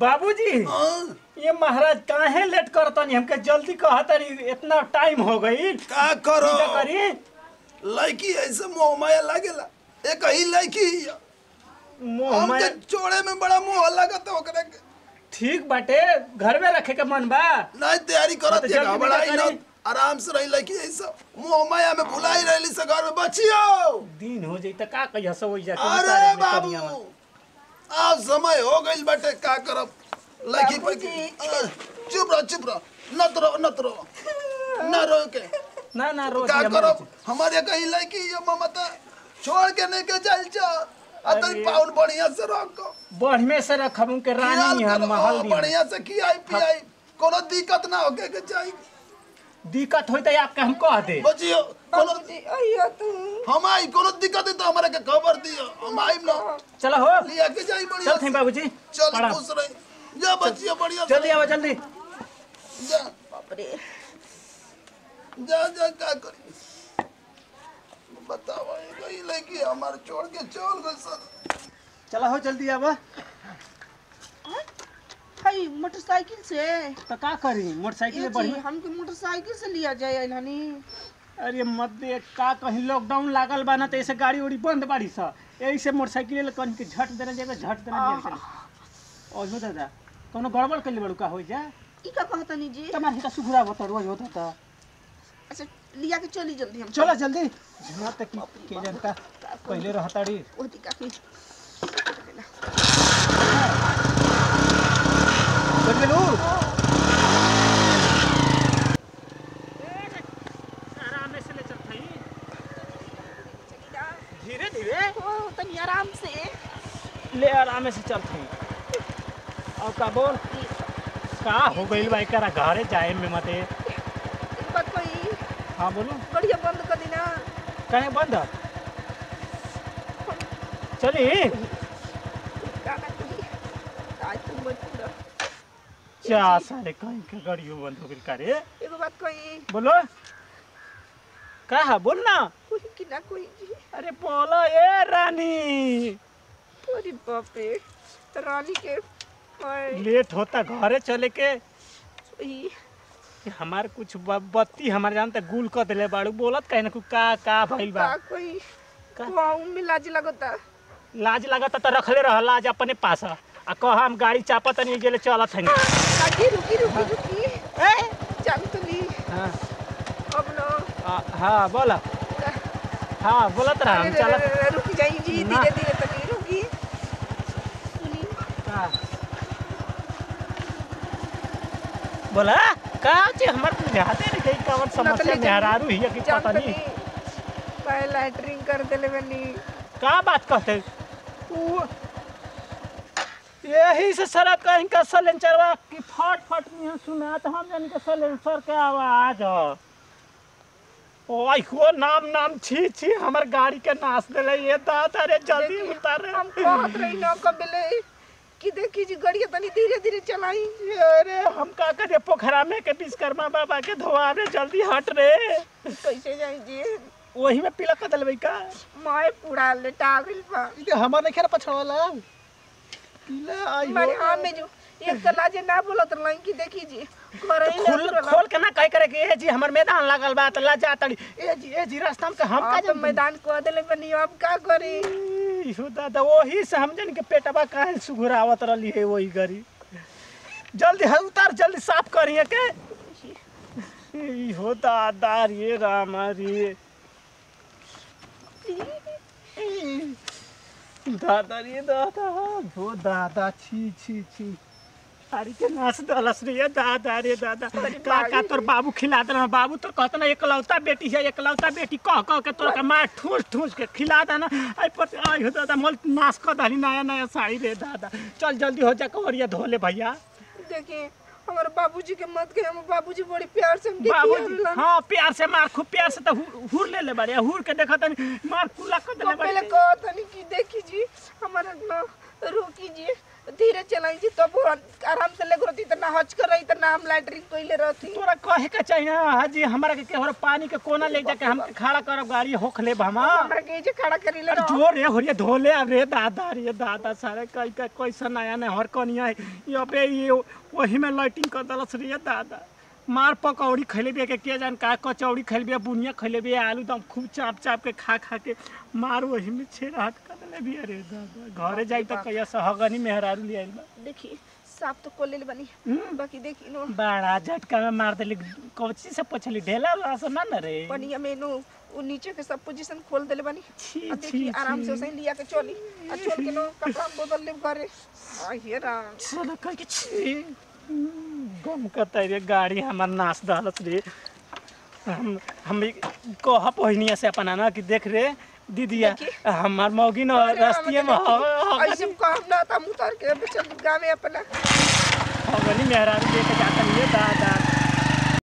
बाबूजी हाँ, ये महाराज काहे लेट करतनी हमके जल्दी कहतनी इतना टाइम हो गई का करो क्या करी लड़की ऐसे मोह माया लागेला एक ही लड़की हिया। मोह हमके माया जोड़े में बड़ा मोह लगत ओकरे के ठीक बाटे घर में रखे के मन बा नहीं तैयारी हाँ, करत तो ये जल्दी घबराई निकल न करी। आराम से रही लड़की ऐसा मोह माया में भुलाई रहली से घर में बचियो दिन हो जाई त का कहिया सब होई जाके अरे उतारे में बाबू कनिया में। अब समय हो गई बाटे का करब लड़की पे बाबूजी। अ, चुप रहो चुप रहो नत रहो नत रहो न रो के ना ना रोज का ये करब मत- हमारे कहीं लड़की ये ममता छोड़ के नहीं के चल जा अतरी अरे। पाउन बढ़िया से रखो बढ़िया से रखब के रानी ख्याल है करो, महल हाँ, दी बढ़िया से खियाई पियाई कोनो दिक्कत ना होके के चाहिए दिक्कत होई त आपके हम कह दे बचियो कोनो बाबूजी अइयो तू हम आई कोनो दिक्कत है तो हमारे के खबर दियो हम आई ना चलो हो लिया के जाई बढ़िया चल थे बाबूजी चल प्रणाम। खुश रही जा बचियो बढ़िया से जल्दी आओ जल्दी जा बाप रे जा जा का करी बताओ गई लड़की हमारे छोड़ के चल गई सर चलो हो जल्दी आओ हाय मोटरसाइकिल से तो का करी मोटरसाइकिल ये में जी, बढ़िया हमके मोटरसाइकिल से लिया जाए नानी अरे मत दे का कहीं लॉकडाउन लागल बा ना तो ऐसे गाड़ी उड़ी बंद बाड़ी सा यही से मोटरसाइकिल ले कहीं के झट देना जगह झट देना जगह और हो दादा कोनो गड़बड़ कर ले बड़ू का हो जा ई का कहता नी जी तुम्हारे हिता सुखुरा बता रोज होता था अच्छा लिया के चली जल्दी हम चलो जल्दी मत तक के जनता पहले रहताड़ी वो दी काफी चल गेलू आराम से ले चल भाई धीरे धीरे ओ तनी आराम से ले आराम से चल भाई और का बोल का हो गइल बा एकरा घरे जाए में मते एक बात कोई हाँ बोलो बढ़िया बंद कर देना कहे बंद चली गाना कोई आज तुम मत पूरा क्या सारे कहीं के गाड़ियों बंद हो गइल करे एगो बात कोई बोलो का है बोल ना कोई कि ना कोई जी अरे बोलो ए रानी अरे बाप रे रानी के ओए, लेट होता घरे चले के ई, हमार कुछ ब- बत्ती हमारे जानते गुल कर दिले बाड़ू बोलत कहीं ना कुछ का का भइल बा का कोई का? वाऊ में लाज लगता लाज लगता तो रखले रह लाज अपने पास आ कह हम गाड़ी चापत नहीं गेले चलत हंगे काकी रुकी रुकी रुकी ए जान तो ली हाँ अब ना आ, हाँ बोला हाँ बोलत रहा हम अरे, चलत अरे, अरे, रुकी जाई जी ना। धीरे धीरे तनी रुकी सुनी का बोला का चे हमर बुझाते नहीं कहीं कवन समस्या नकली मेहरारू ही कि जान पता तो नहीं ली पहले लैटरिंग कर देले बनी का बात कहते उ यही से सड़क कहीं का सलेंसरवा की फट फट नहीं सुना तो हम जान के सलेंसर के आवाज ह ओए हो नाम नाम छी छी हमर गाड़ी के नाश देले ये दादा रे जल्दी देखी, उतार हम कहत रही ना कबले कि देखी जी गड़िया तनी धीरे धीरे चलाई अरे हम का करे पोखरा में के विश्वकर्मा बाबा के धोआ रे जल्दी हट रे कैसे जाई जी वही में पीला कर देले का माय पूरा लेटा गइल बा ये हमर नहीं खेर पछवाला पीला आई मारे हाँ में जो एक तो लाजे ना बोलत रही कि देखी जी घर ही खोल खोल के ना कह करे कि ए जी हमर मैदान लागल बा त ला जा तड़ी ए जी ए जी रास्ता में के हम का आप तो जन मैदान को देले बनी अब का करी इहो दादा वही से हम जन के पेटवा काहे सुघुरावत रहली है वही गरी जल्दी है उतार जल्दी साफ करिए के इहो दादा रे राम रे दादा रे दादा हो दादा छी छी छी अरे के नाच दलस रे दादा रे दादा का का तोर बाबू खिला देना बाबू तो कहता ना एकलौता बेटी है एकलौता बेटी कह कह के तोरा के मार ठूस ठूस के खिला देना आई पर आई हो दादा मोल नाश कर दली नया नया साड़ी रे दादा चल जल्दी हो जा कवरिया धो ले भैया देखी हमारे बाबूजी के मत के हम बाबूजी बड़ी प्यार से हमके बाबूजी खियावलन। हाँ प्यार से मार खूब प्यार से तो हु- हुर ले ले बड़े हुर के देखा तनी मार कुला कर तो देले पहले बड़े कहत नहीं कि देखी जी हमारा ना रोकी जी धीरे चलाई जी तब वो आराम से लेग रहती त ना हच कर रही त ना हम लैटरिन कइले रहती तोरा कहे के चाहिए हाजी हमरा के केहरो पानी के कोना ले जाके हम खड़ा करब गाड़ी होख लेब हम हमरा के जे खड़ा करी ले अरे जो रे होरिया धोले अब रे दादा रे दादा सारे कई का कैसन आया ने हर कनिया ये पे ये वही में लाइटिंग कर दलस रे दादा मार पकौड़ी खैले बिया के के जान का कचौड़ी खैले बिया बुनिया खैले बिया आलू दम खूब चाप चाप के खा खा के मार वही में छेड़ाट कर देले बिया रे दादा घरे जाई त कहिया सहगनी मेहरारू ले आइल बा देखी साफ तो कोले ले बनी हम्म। बाकी देखी नो बड़ा झटका में मार देली कौची से पछली ढेला वाला से ना न रे पनिया में नो उ नीचे के सब पोजीशन खोल देले बनी छी, आ देखी छी, आराम से छी। उसे लिया के चली आ चल के नो कपड़ा बदल ले घरे आ हे राम चलो कह के छी गम करता रे गाड़ी हमार नाश दहलस रे हम हम कह पहिनिया से अपना ना कि देख रे दीदिया हमार मौगी न रस्तिए में ऐसे काम ना था मुतार के चल गावे अपना हगनी मेहरारू लेके जाता ये दादा